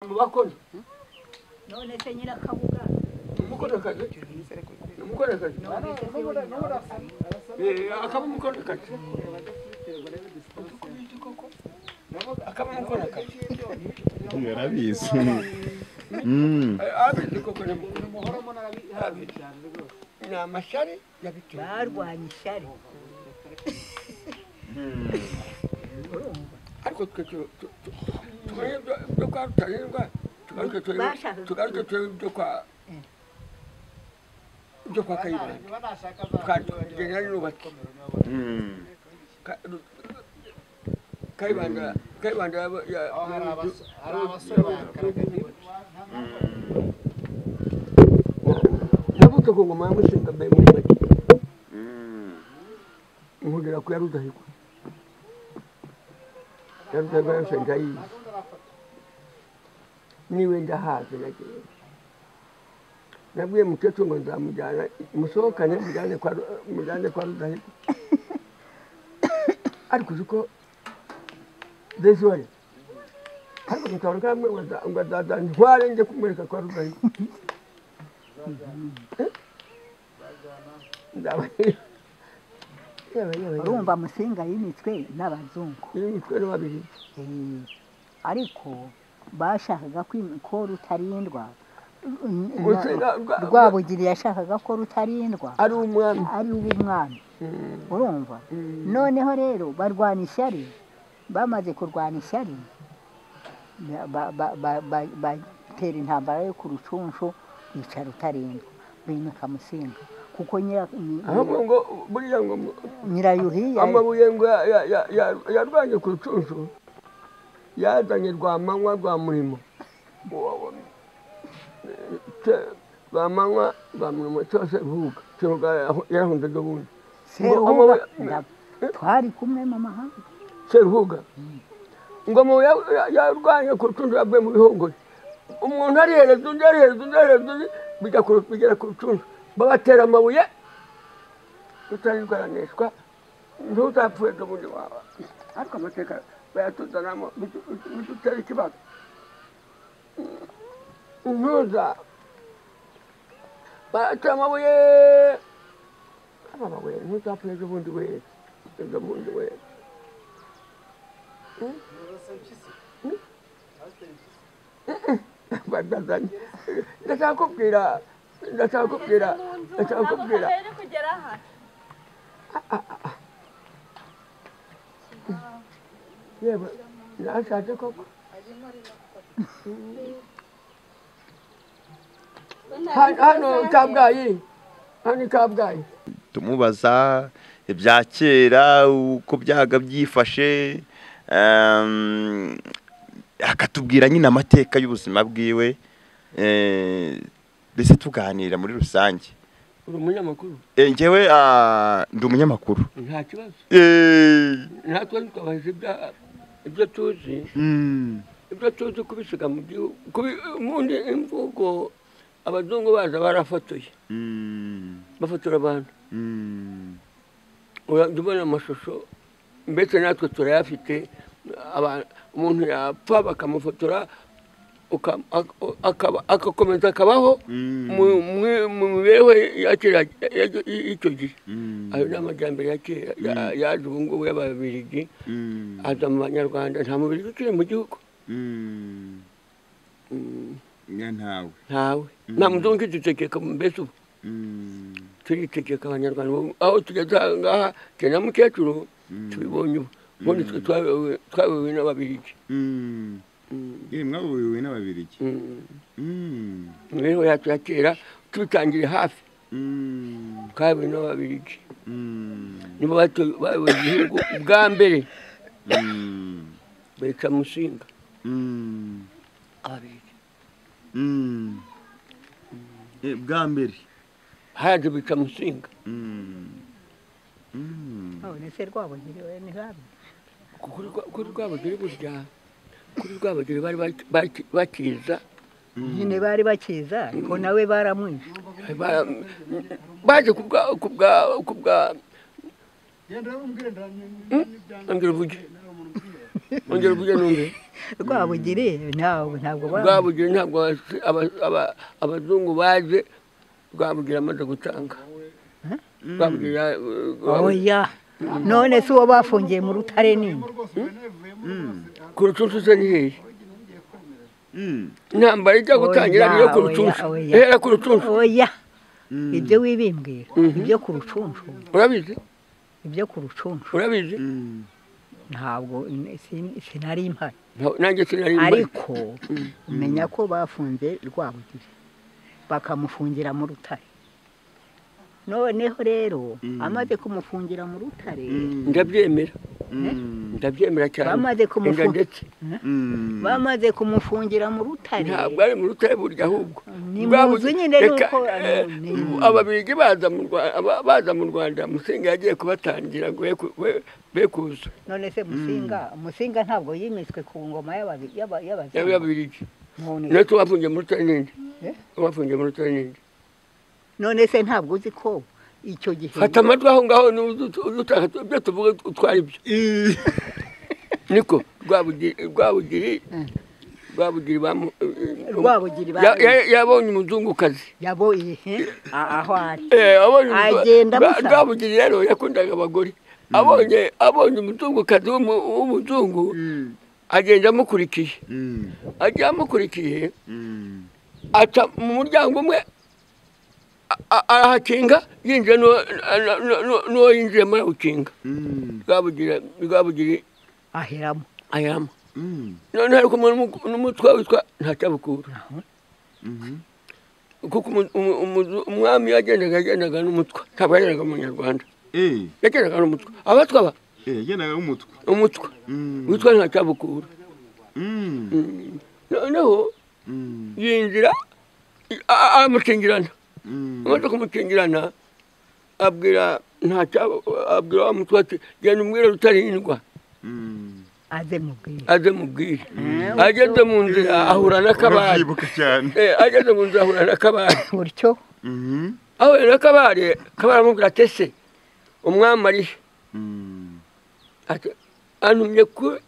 mu bakozi none se nyirakabuga umukorekazi ni umukorekazi Eh, akaba umukorekazi akaba umukorekazi barabizi Mm. Eh, abizi koko ni abizi ni amashari yabiteye barwanya ishyari urumva ariko twe tu- tu- tu- tumenye ibyo- ibyo kwa rutarindwa tugaruke turebe Bashakaga- tugaruke turebe ibyo kwa ibyo kwa kayibanda twagendana n'ubatse Mm. Ka- kayibanda kayibanda yaba- ya- yavutse ku ngoma ya mushinga mbere muri make Mm. nkugera ku ya rudahigwa ya rudahigwa yose ndayizi niwe ndahazi nagenda nabwiye mukecuru ngo nzamujyana musohokane mujyane kwa Ru- mujyane kwa rudahigwa ariko uzi ko desore ariko mukabona kamwe ngo aza- ngo azaza ntware njye kumwereka kwa rudahigwa Eh? Ndaba- Yewe, yewe, yewe. urumva musinga yimitswe n'abazungu iri mitwe babiri Eh, ariko bashakaga kwim- ko rutarindwa Rusenga- rwa- rwabugiri yashakaga ko rutarindwa ari umwami ari uw'umwami Mm, urumva mm. noneho rero barwana ishyari bamaze kurwana ishyari ba- ba- ba- ba- batera intambara yo ku rucunshu bica rutarindwa bimika musinga kuko nyira- nyi- ahubwo ngo buriya ngo mu- nyirayuhiya amabuye ngo ya- ya- ya- ya- yarwanye ku rucunshu yazanye rwamanywa rwa murimo Uwo- uwo- eh, ce- rwamanywa rwa murimo cyose ruhuga kiruga yarahunze dubundi seruhuga amabuye- ndab- twari kumwe mu mahanga seruhuga ingoma ya- ya- yarwanye ku rucunshu yavuye mu bihongore umuntu arihereza undi arihereza undi arihereza undi bijya ku- bigera ku rucunshu babatera amabuye rutarirwa araneshwa ntuzapfuye n'ubundi wawe ariko amateka bayatuzanamo bidutera ikibazo ntuza baratera amabuye aba amabuye ntuzapfuye n'ubundi wese n'ubundi wese badazanye ndashaka kubwira ndashaka kubwira ndashaka kubwira yewe nashatse koko Hano- hano kabgayi hano i kabgayi tumubaza ibya kera uko byaga byifashe ehm, akatubwira nyine amateka y'ubuzima bwiwe eh, mbese tuganira muri rusange uri umunyamakuru Eh, njyewe ah, ndi umunyamakuru nta kibazo Eh, natwe ntitwabaze ibya- ibyo tuzi mm, ibyo tuzi kubisiga mu gihugu kubi- ubundi imvugo abazungu baza barafotoye mm, bafotora abantu mm, urabona amashusho mbese natwe turayafite aba- umuntu yapfa bakamufotora uka- ak- akaba- agakomeza akabaho Mm. mu- mu- mu mibereho ya kera ya- ya- y'icyo gihe mm, ayo ni amajyambere ya kera ya- yaje ubu ngubu y'ababirigi mm, aza mu banyarwanda nta mubirigi ukiri mu gihugu mm. Mm, Nga ntawe ntawe nta muzungu ukidutegeka mbese ubu Mm, turitegeka abanyarwanda ubu aho tugeze aha ngaha tugena mukecuru tubibonye ubu ubundi twe twayobowe- twayobowe n'ababirigi mm. Mm, Eh, mwayobowe n'ababirigi mm. Mm, imibereho yacu ya kera tubitangiye hafi mm, twayobowe n'ababirigi mm, nibo bato- bayoboye igihugu ubwa mbere mm, bica musinga mm, ababirigi mm. Eh, bwa mbere haje bica musinga Mm, mm, none se rwabugiri we ntibabe kuri rwa- kuri rwabagire burya kuri rwabagire bari baki- baki- bakiza nyine bari bakiza ariko nawe baramwica Ba- baje kubwa kubwa kubwa ambira uvuge ongera uvuge numve rwabugiri ntabwo ntabwo ba- rwabugiri ntabwo abas- aba- aba- abazungu baje rwabugiri amaze gutanga rwabugiri ya- oya none se uwo bafungiye mu rutare nini ku rucunshu se ni hehe Mm. intambara ijya gutangira Oya, niyo ku oya, rucunshu oya. ihera ku rucunshu oya Mm. ibyo wibimbwira Mhm. ibyo ku rucunshu urabizi ibyo ku rucunshu urabizi Mm. ntabwo sin- sinari impari Nta- nanjye sinari mpari ariko umenya ko bafunze rwabugiri bakamufungira mu rutare noneho rero Mm. amaze kumufungira mu rutare Mm. ndabyemera Mm. ndabyemera cyane Bamaze kumufu- Enda ndetse Mm. bamaze kumufungira mu rutare ntabwo ari mu rutare burya ahubwo Ni Rwabugi- muzi nyine reka, nuko, eh, ni- ababirigi baza mu Rwa- aba- baza mu rwanda musinga yagiye kubatangira ngo be ku- be- be kuza none se musinga musinga ntabwo yimitswe ku ngoma y'ababi- y'aba- yaba y'abazungu yababirigi None- natwe bafungiye muri tanindi Eh? bafungiye muri tanindi none se ntabwo uzi ko icyo gihe fata amatwi aho ngaho n'uzi ut- uzi utaka tu- ibyo tuvuga ut- utwara ibyo niko rwabugiri rwabugiri Mm. rwabugiri bamu- eh, rwabugiri ba- ya- ya- yabonye umuzungukazi yaboye he? A- aho ari Eh, abonye umuzungu- Agenda Rwa- amusaba. rwabugiri rero yakundaga abagore abonye abonye umuzungukazi w'umu- w'umuzungu Mm. agenda amukurikiye Mm. agiye amukurikiye Mm. aca mu muryango umwe a- a- arahakinga yinjiye n'uwo- n- n- n- n'uwo yinjiyemo arawukinga Mm. rwabugira rwabugiri aheramo ayama Mm. none hari kumwe n'umu- n'umutwa witwa ntacyabukura Mhm. kuko umu- umu- umu- umwami yagendaga yagendaga n'umutwa ntabwo yagendaga umunyarwanda Eh, yagendaga n'umutwa abatwa ba eh, yagendaga nk'umutwe. umutwa Mm. witwa ntacyabukura Mm. Mm. noneho Mm. yinjira a- a- aramukingirana Mm. amaze kumukingirana abwira ntacya abwira wa mutwa ati genda umubwire rutarindwa Mm. aze mubwire aze mubwire ageze mu nzira ahura n'akabare Urabyibuka cyane. Eh, ageze mu nzira ahura n'akabare gutyo Mhm. ahura n'akabare kabare amubwira ati ese umwami ari he?" Mm. ati antumye ku-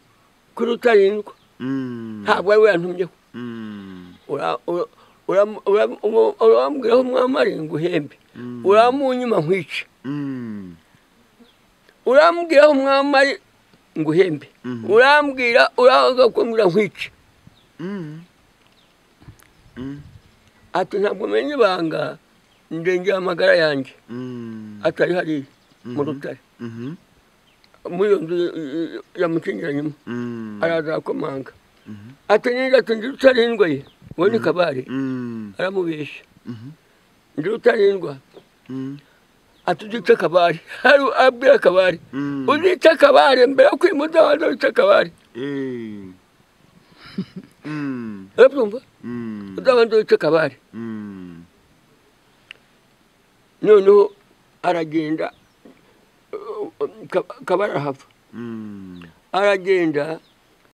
kuri rutarindwa Mm. ntabwo ari we yantumyeho Mm. Ura- ura- ura- ura- umu- urambwira aho umwami ari nguhembe Mm. uramunyima nkwice Mm. urambwira aho umwami ari nguhembe Mhm. urambwira uraza kumbwira nkwice Mm. Mm. ati ntabwo menya ibanga ndengera amagara yanjye Mm. atari hariya mu Mhm. rutare Mhm. muri iyo nzu y- y- yamukingiranyemo Mm. araza arakomanga Mhm. ati niba ndi rutarindwa ye wowe ni kabare Mm. aramubeshya Mhm. ndi rutarindwa Mm. ati uzica kabare hari abwira kabare Mm. uzica kabare mbere yo kwimuza waza wica kabare Eh. Mm. urabyumva Mm. uzabanza wica kabare Mm. noneho aragenda uh, Ka- kabare arahava Mm. aragenda